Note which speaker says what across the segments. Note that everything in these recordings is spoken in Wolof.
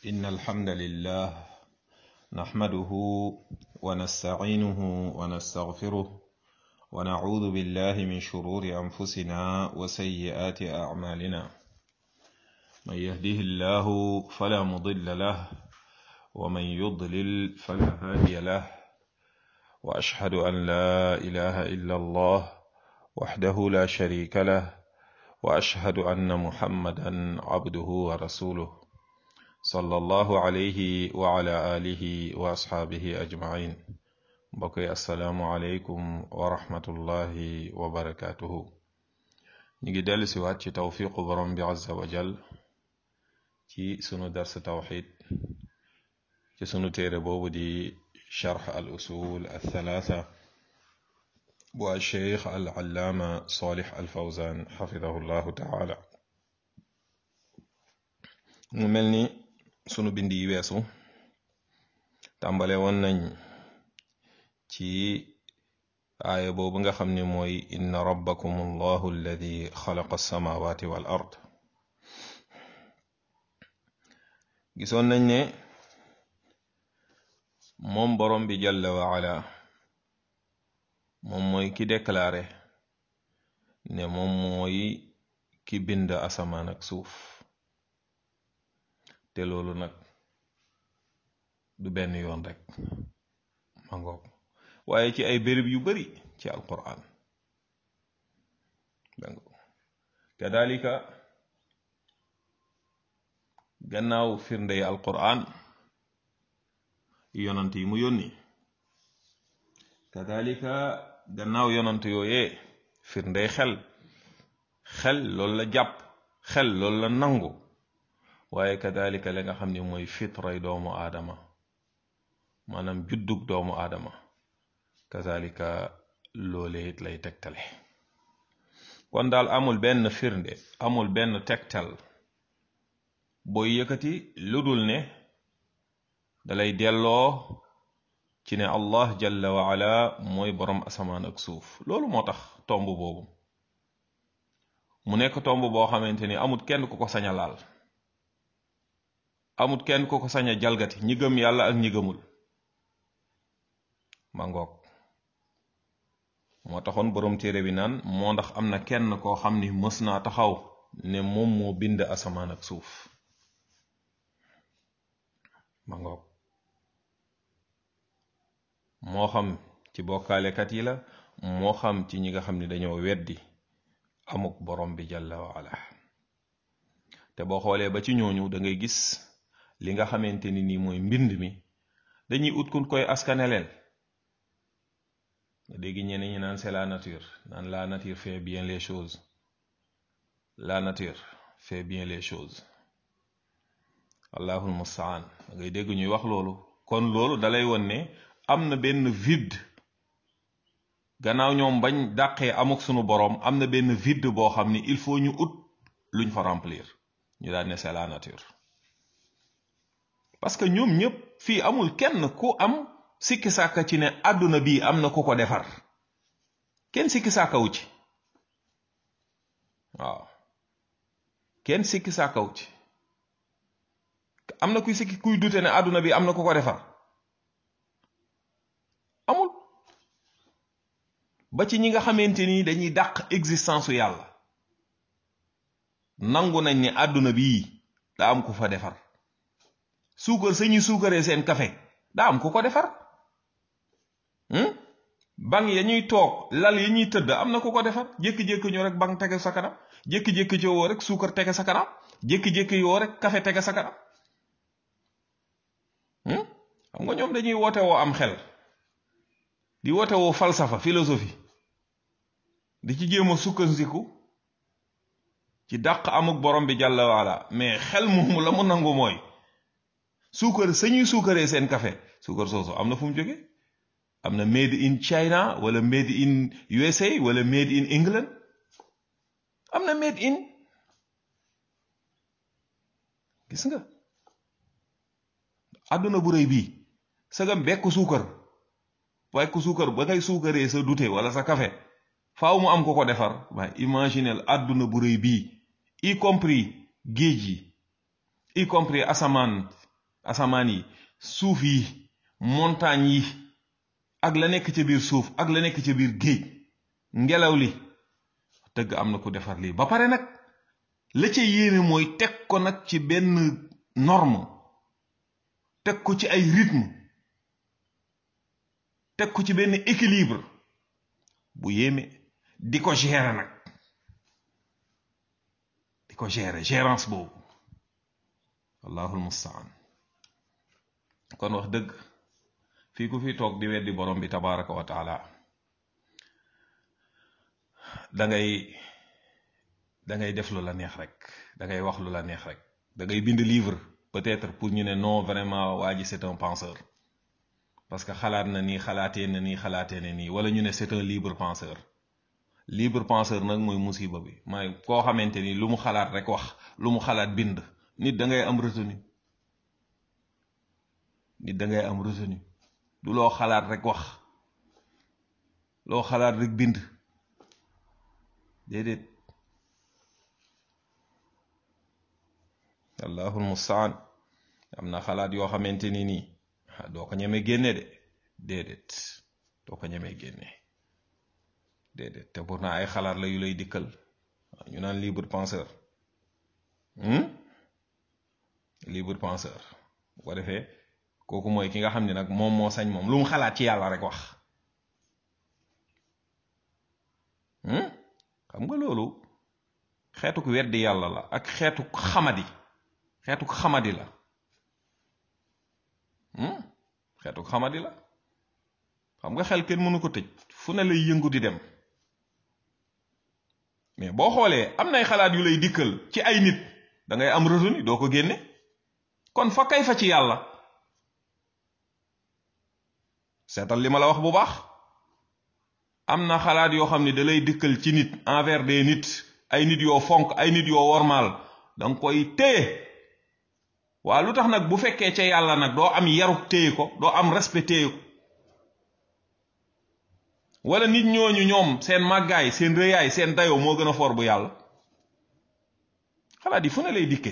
Speaker 1: إن الحمد لله نحمده ونستعينه ونستغفره ونعوذ بالله من شرور أنفسنا وسيئات أعمالنا من يهده الله فلا مضل له ومن يضلل فلا هادي له وأشهد أن لا إله إلا الله وحده لا شريك له وأشهد أن محمدا عبده ورسوله صلى الله عليه وعلى آله وأصحابه أجمعين بقي السلام عليكم ورحمة الله وبركاته نيجي دال وات توفيق برم عز وجل ci sunu dars tawxid ci sunu téere boobu di charx al usul al thalatha bu al cheikh al allaama salih al fawzan xafidahu llahu taala mu mel ni sunu bind yi weesu tàmbale woon nañ ci aaya boobu nga xam ne mooy inna rabbakum allahu alladi xalaqa alsamawati wal ard gisoon nañ ne moom borom bi jalla wa ala moom mooy ki déclaré ne moom mooy ki bind asamaan ak suuf te loolu nag du benn yoon rek ma ngoog waaye ci ay béréb yu bari ci alquran kadalika gannaaw firndey alquran yonant yi mu yónni kadalika gannaaw yonant yooyee firndey xel xel loolu la jàpp xel loolu la nangu waaye kadalika la nga xam ne mooy fitray doomu aadama maanaam juddug doomu aadama kadalika loolee it lay tegtale kon daal amul benn firnde amul benn tegtal booy yëkkati lu dul ne dalay delloo ci ne allah jalla wa ala mooy boroom asamaan ak suuf loolu moo tax tomb boobu mu nekk tomb boo xamante ni amut kenn ku ko sañ a laal amut kenn ku ko sañ a jalgati ñi gëm yàlla ak ñi gëmul ma ngoog moo taxoon boroom téere bi naan moo ndax am na kenn koo xam ni mës naa taxaw ne moom moo bind asamaan ak suuf ma ngoog moo xam ci bokkaalekat yi la moo xam ci ñi nga xam ne dañoo weddi amuk borom bi jalla wa ala te boo xoolee ba ci ñooñu da ngay gis li nga xamante ni nii mooy mbind mi dañuy ut kun koy askaneleel nga dégg ñeneen ñi naan c'est la nature naan la nature fait bien les choses la nature fait bien les choses allahul mustaan da ngay dégg ñuy wax loolu kon loolu dalay won ne am na benn vide gannaaw ñoom bañ dàqee amuk sunu boroom am na benn vide boo xam ni il faut ñu ut luñ fa remplir ñu daan ne c'est la nature parce que ñoom ñëpp fii amul kenn ku am sikki sàkka ci ne àdduna bii am na ku ko defar kenn sikki sàkkawu ci waaw kenn sikki sàkkawu ci am na kuy sikki kuy dute ne àdduna bi am na ku ko defar amul ba ci ñi nga xamante ni dañuy dàq existence su yàlla nangu nañ ne àdduna bii daa am ku fa defar suukar sañuy suukaree seen café daa am ku ko defar bang ya ñuy toog lal ya ñuy tëdd am na ku ko defar jékki-jékki ñu rek bang tege sa kanam jékki-jékki ci woo rek suukar tege sa kanam jékki-jékki yoo rek café tege sa kanam xam nga ñoom dañuy woote woo am xel di woote woo falsafa philosophie di ci jéem a sukkandiku ci dàq amuk borom bi jàlla waala mais xel moomu la mu nangu mooy suukar sañuy suukaree seen café suukar soosu am na fu mu jóge am na made in China wala made in USA wala made in England am na made in gis nga àdduna bu rëy bii sagam bekk suukar waaye ku suukar ba ngay suukaree sa dute wala sa café faaw mu am ko ko defar waaye imaginel àdduna bu rëy bii y compris géej yi y compris asamaan asamaan yi suuf yi montagne yi ak la nekk ca biir suuf ak la nekk ca biir géej ngelaw li dëgg am na ku defar lii ba pare nag la ca yéene mooy teg ko nag ci benn norme teg ko ci ay rythme teg ko ci benn équilibre bu yéeme di ko gérer nag di ko gérer gérance boobu allahul mustaan kon wax dëgg fii ku fi toog di weddi borom bi tabaraka wa taala da ngay da ngay def lu la neex rek da ngay wax lu la neex rek da ngay bind livre peut-être pour ñu ne non vraiment waa ji c'est un penseur parce que xalaat na nii xalaatee na nii xalaatee na nii wala ñu ne c'est un libre penseur libre penseur nag mooy musiba bi mooy koo xamante ni lu mu xalaat rek wax lu mu xalaat bind nit da ngay am retenu nit da ngay am retenu du loo xalaat rek wax loo xalaat rek bind déedéet allahul mustaan am na xalaat yoo xamante ni nii doo ko ñemee génne de déedéet doo ko ñemee génne déedéet te pourtant ay xalaat la yu lay dikkal ñu naan libre penseur libre penseur bu ko defee kooku mooy ki nga xam ne nag moom moo sañ moom lu mu xalaat ci yàlla rek wax xam nga loolu xeetuk weddi yàlla la ak xeetuk xamadi xeetuk xamadi la xeetuk xamadi la xam nga xel kenn mënu ko tëj fu ne lay yëngu di dem mais boo xoolee am nay xalaat yu lay dikkal ci ay nit da ngay am retenu doo ko génne kon fa kay fa ci yàlla seetal li ma la wax bu baax am na xalaat yoo xam ne da lay dikkal ci nit envers des nit ay nit yoo fonk ay nit yoo wormaal da nga koy téye waa lu tax nag bu fekkee ca yàlla nag doo am yaruk téye ko doo am respect téye ko wala nit ñooñu ñoom seen màggaay seen rëyaay seen dayoo moo gën a foor bu yàlla xalaat yi fu ne lay dikke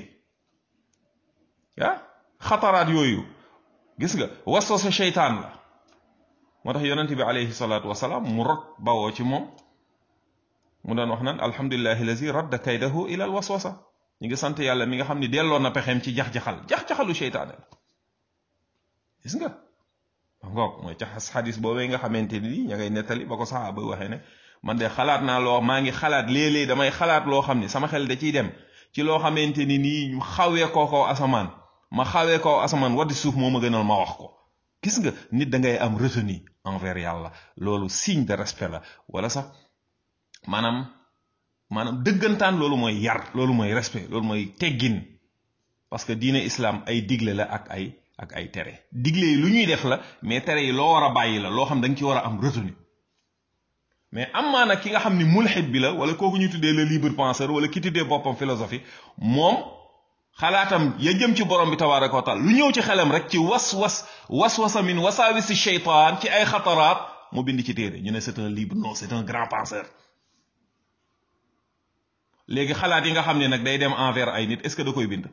Speaker 1: ah xataraat yooyu gis nga waswasa seytaan la moo tax yonent bi alayhi salaatu wasalaam mu rot bawoo ci moom mu doon wax naan alhamdulillahi lazi radda kaydahu ila al waswasa ñu ngi sant yàlla mi nga xam ne delloo na pexeem ci jax-jaxal jax-jaxalu seytaane la gis nga ngoog mooy ca xadis boobee nga xamante ni ña ngay nettali ba ko saxaaba waxee ne man de xalaat naa loo maa ngi xalaat léeg-léeg damay xalaat loo xam ne sama xel da ciy dem ci loo xamante ni nii ñu xawee koo kaw asamaan ma xawee kaw asamaan waddi suuf moo ma gënal ma wax ko gis nga nit da ngay am retenu envers yàlla loolu signe de respect la wala sax maanaam maanaam dëggantaan loolu mooy yar loolu mooy respect loolu mooy teggin parce que diine islam ay digle la ak ay ak ay tere digle yi lu ñuy def la mais tere yi loo war a bàyyi la loo xam da nga ci war a am retenu mais am maa nag ki nga xam ni mulxid bi la wala kooku ñu tuddee le libre penseur wala ki tuddee boppam philosophie moom xalaatam ya jëm ci borom bi tabaraka wa taala lu ñëw ci xelam rek ci was was was wasa min wasaawisi sheytaan ci ay xataraat mu bind ci téere ñu ne c'est un libre non c'est un grand penseur léegi xalaat yi nga xam ne nag day dem envers ay nit est-ce que da koy bind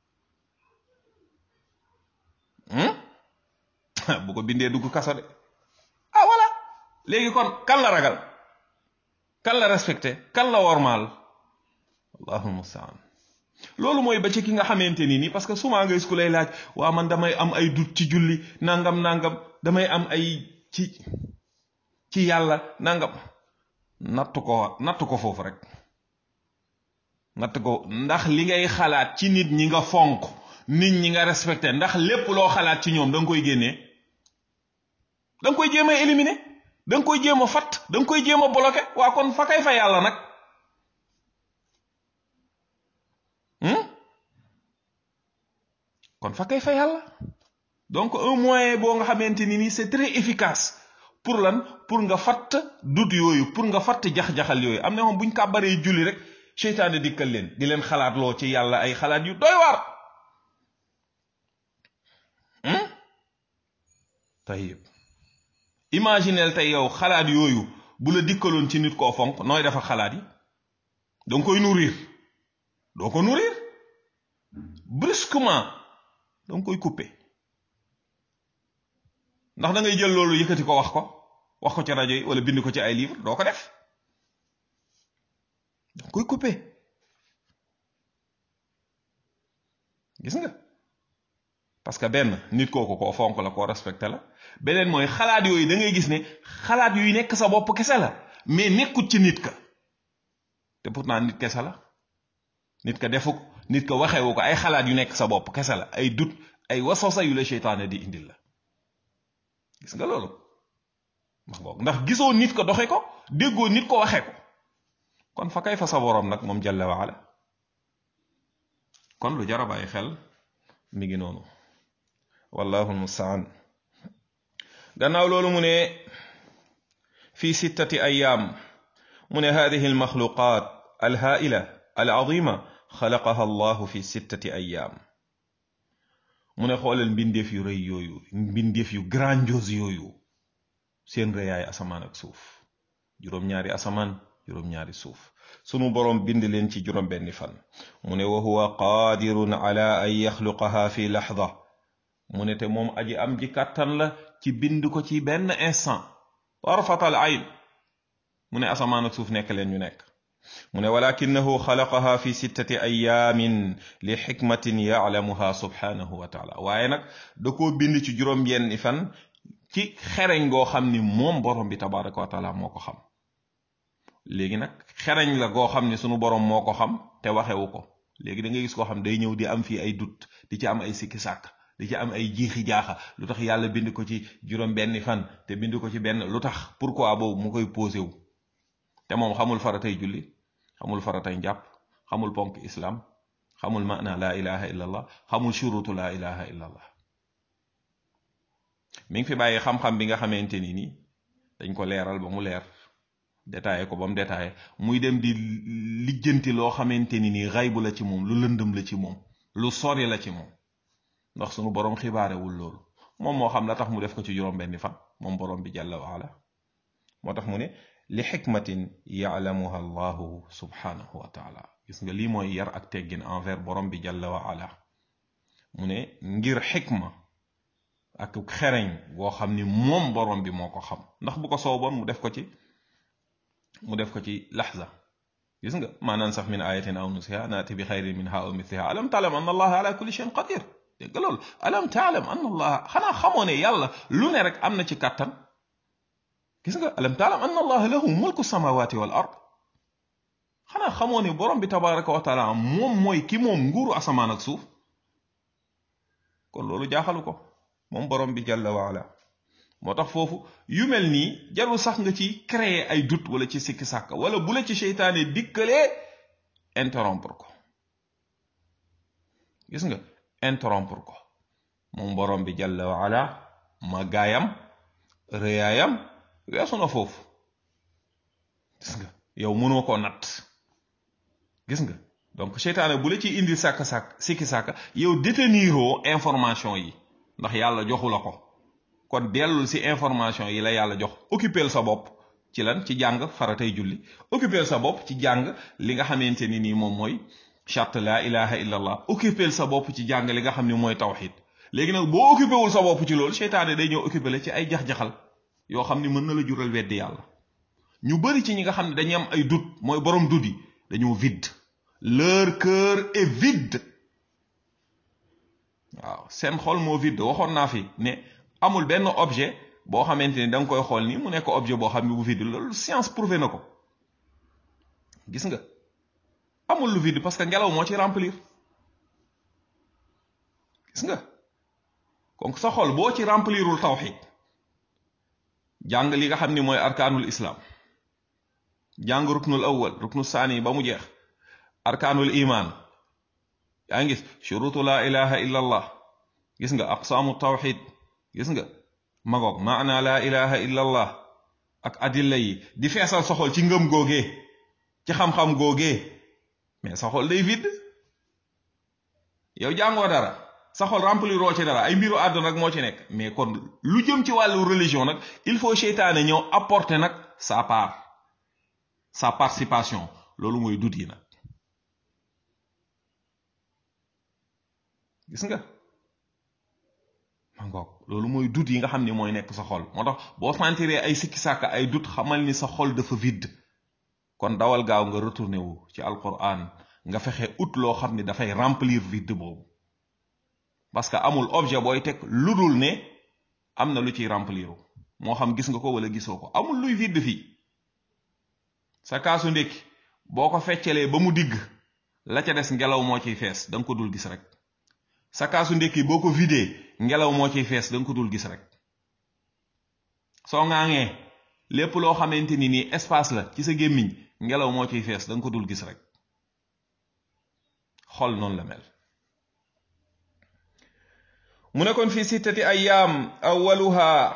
Speaker 1: bu ko bindee dugg kaso de ah voilà léegi kon kan la ragal kan la respecté kan la wormaal allahul mustaan loolu mooy ba ci ki nga xamante ni nii parce que souvent nga gis ku lay laaj waa man damay am ay dut ci julli nangam nangam damay am ay ci ci yàlla nangam natt ko natt ko foofu rek natt ko ndax li ngay xalaat ci nit ñi nga fonk nit ñi nga respecté ndax lépp loo xalaat ci ñoom da nga koy génnee da nga koy jéem a éliminer da nga koy jéem a fatt da nga koy jéem a bloqué waa kon fa kay fa yàlla nag kon fa kay fa yàlla donc un moyen boo nga xamante ni nii c'est très efficace pour lan pour nga fatt dut yooyu pour nga fatt jax-jaxal yooyu am na moom buñ kàbbaree julli rek seytaane dikkal leen di leen xalaat loo ci yàlla ay xalaat yu doy waar tayib imaginel tey yow xalaat yooyu bu la dikkaloon ci nit koo fonk nooy dafa xalaat yi danga koy nourrir doo ko nourrir brusquement danga koy couper ndax da ngay jël loolu yëkkati ko wax ko wax ko ci rajo yi wala bind ko ci ay livre doo ko def danga koy couper gis nga parce que benn nit kooku koo fonk la koo respecté la beneen mooy xalaat yooyu da ngay gis ne xalaat yuy nekk sa bopp kese la mais nekkut ci nit ka te pourtant nit kese la nit ka defu ko nit ka waxewu ko ay xalaat yu nekk sa bopp kese la ay dut ay waswasa yu la seytaane di indil la gis nga loolu ndax boog ndax gisoo nit ko doxe ko déggoo nit ko waxe ko kon fa kay fa sa boroom nag moom jalla waala kon lu jar a bàyyi xel mi ngi noonu wallahu almustaan gannaaw loolu mu ne fi sittati ayaam mu ne hadihi almaxluqat alhaila alazima xalaqaha allahu fi sittati ayaam mu ne xoolal mbindeef yu rëy yooyu mbindeef yu grandiose yooyu seen rëyaay asamaan ak suuf juróom-ñaari asamaan juróom-ñaari suuf sunu boroom bind leen ci juróom benni fan mu ne wa huwa qaadirun ala an yaxluqaha fi laxda mu ne te moom aji am ji kàttan la ci bind ko ci benn instant tarfatal ayn mu ne asamaan ak suuf nekk leen ñu nekk mu ne walakinahu xalaqaha fi sittati ayaamin li xikmatin yaclamuha subhanahu wa taala waaye nag da koo bind ci juróom benni fan ci xereñ goo xam ni moom borom bi tabaraka wa taala moo ko xam léegi nag xereñ la goo xam ne sunu borom moo ko xam te waxewu ko léegi da ngay gis koo xam day ñëw di am fii ay dut di ci am ay sikki sàkk di ci am ay jiixi jaaxa lu tax yàlla bind ko ci juróom benni fan te bind ko ci benn lu tax pourquoi boobu mu koy posé wu te moom xamul faratay julli xamul faratay njàpp xamul ponk islam xamul maana laa ilaha illa allah xamul shurutu laa ilaha illa allah mi ngi fi bàyyi xam-xam bi nga xamante ni nii dañ ko leeral ba mu leer détaillé ko ba mu détaillé muy dem di lijjanti loo xamante ni nii xaybu la ci moom lu lëndëm la ci moom lu sori la ci moom ndax sunu borom xibaarewul loolu moom moo xam la tax mu def ko ci juróom benni fan moom borom bi jalla waala moo tax mu ne li xikmatin yaalamuha allahu subhanahu wa taala gis nga lii mooy yar ak teggin envers borom bi jalla waala mu ne ngir xikma ak xereñ boo xam ni moom borom bi moo ko xam ndax bu ko sooboon mu def ko ci mu def ko ci laxza gis nga maa nansax min ayatin aw nusiha naati bi xayrin minha aw mithliha alam taalam anna allaha ala kulli shay'in qadir dégg loolu alam taalam anna allaha xanaa xamoo ne yàlla lu ne rek am na ci kàttan gis nga alam taalam anna allaha lahu mulku samawati wal ard xanaa xamoo ne borom bi tabaraka wa taala moom mooy ki moom nguuru asamaan ak suuf kon loolu jaaxalu ko moom borom bi jalla waala moo tax foofu yu mel nii jarul sax nga ci créer ay doute wala ci sikki sàkka wala bu la ci seytaane dikkalee interrompre ko gis nga interrompre ko moom borom bi jalla waala ma gaayam rëyaayam weesu na foofu gis nga yow mënoo koo natt gis nga donc seytaane bu la ci indi sàkk sàkk sikki sàkka yow déteniroo information yi ndax yàlla joxu la ko kon dellul ci information yi la yàlla jox occupeel sa bopp ci lan ci jàng faratay julli occupeel sa bopp ci jàng li nga xamante ni nii moom mooy charte la ilaha illa allah occupeel sa bopp ci jàng li nga xam ni mooy tawxid léegi nag boo occupé wul sa bopp ci loolu seytaane day ñëw occupé la ci ay jax-jaxal yoo xam ni mën na la jural weddi yàlla ñu bari ci ñi nga xam ne dañuy am ay doute mooy borom doute yi dañoo vide leur cœur est vide waaw seen xol moo vide waxoon naa fi ne amul benn objet boo xamante ni da nga koy xool ni mu nekk objet boo xam ne bu vide loolu science prouvé na ko gis nga amul lu vide parce que ngelaw moo ci remplir gis nga donc sa xol boo ci remplirul tawxid jàng li nga xam ni mooy arkaanul islam jàng ruknul awwal ruknu saani ba mu jeex arkaanul iman yaa ngi gis shurutu la ilaha illa allah gis nga aqsaamu tawxid gis nga magoog maana la ilaha illa allah ak adilla yi di feesal sa xol ci ngëm googee ci xam-xam googee mais sa xol day vide yow jàngoo dara sa xol rempliroo ci dara ay mbiru àdduna nag moo ci nekk mais kon lu jëm ci wàllu religion nag il faut seytaane ñëw apporter nag sa part sa participation loolu mooy dut yi nag gis nga ngoog loolu mooy dut yi nga xam ni mooy nekk sa xol moo tax boo sentiree ay sikki sàkk ay dut xamal ni sa xol dafa vide kon dawal gaaw nga retourné wu ci alquran nga fexe ut loo xam ni dafay remplir vide boobu parce que amul objet booy teg lu dul ne am na lu ciy remplir moo xam gis nga ko wala gisoo ko amul luy vide fii sa kaasu ndékki boo ko feccelee ba mu digg la ca des ngelaw moo ciy fees da nga ko dul gis rek sa kaasu ndékki boo ko vidé ngelaw moo ciy fees da nga ko dul gis rek soo ŋaaŋee lépp loo xamante ni nii espace la ci sa gémmiñ ngelaw moo ciy fees da nga ko dul gis rek xol noonu la mel mu ne kon fi sittati ayyaam awaluha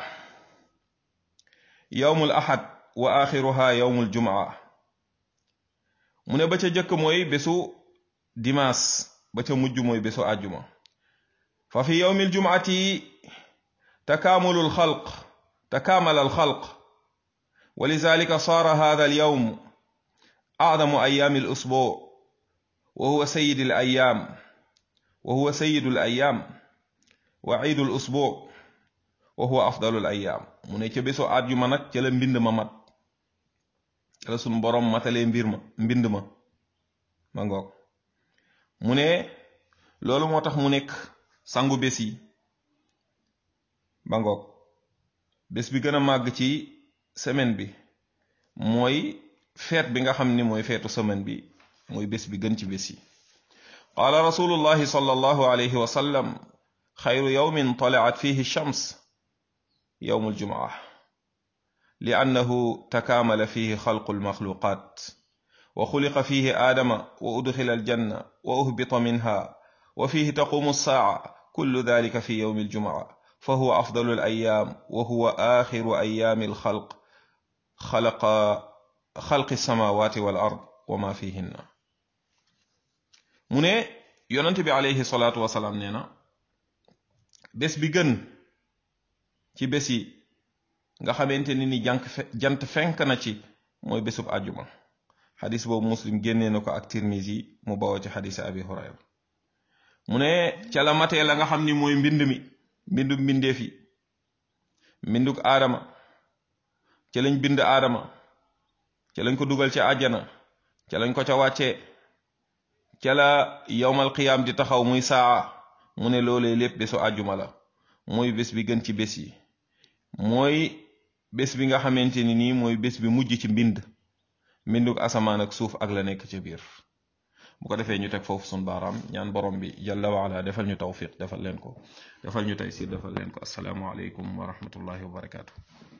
Speaker 1: yawmul ahad wa axiruha yawmul jumaa mu ne ba ca jëkk mooy bésu dimaas ba ca mujj mooy bésu àjjuma fa fi yawmi aljumati takaamulu alxalq takaamala alxalq wa lidalika saara hada alyawm acdamu ayaami alusbuu wa huwa sayid alayaam wa huwa sayidu alayaam wa ciidu alusbuu wa huwa afdalu alayaam mu ne ca bésu àjjuma nag ca la mbind ma mat ca la sunu boroom matalee mbir ma mbind ma ma ngoog mu ne loolu moo tax mu nekk sangu bés yi ba ngoog bés bi gën a màgg ci semaine bi mooy feet bi nga xam ni mooy feetu semaine bi mooy bés bi gën ci bés yi qaala rasulullahi sallallahu alayhi wa sallam xayru yawmin talaat fihi shams yawmu aljumaa li annahu takaamala fihi xalqu almaxluqat wa xuliqa fihi aadama wa udxila aljanna wa uhbita minha wa fihi taqumu alsaaca kullu dalika fi yawmi aljumaa fa huwa afdalu alayaam wa huwa axiru ayaami alxalq xalaqa xalqi alsamawati wal ard wa ma fihinna mu ne yonent bi alayhi salaatu wasalaam nee na bés bi gën ci bés yi nga xamante ni ni jànk jant fenk na ci mooy bésub àjjuma xadis boobu muslim génnee na ko ak tirmisi mu bawoo ci xadisi abi hurayra mu ne ca la matee la nga xam ni mooy mbind mi mbindub mbindeef yi mbinduk aadama ca lañ bind aadama ca lañ ko dugal ci àjjana ca lañ ko ca wàccee ca la yowmal qiyaam di taxaw muy saa mu ne loolee lépp bésu àjjuma la mooy bés bi gën ci bés yi mooy bés bi nga xamante ni nii mooy bés bi mujj ci mbind mbinduk asamaan ak suuf ak la nekk ci biir bu ko defee ñu teg foofu sun baaraam ñaan borom bi jalla waala defal ñu tawfiq defal leen ko defal ñu taysir defal leen ko asalaamu aleykum wa rahmatullahi wa barakaatu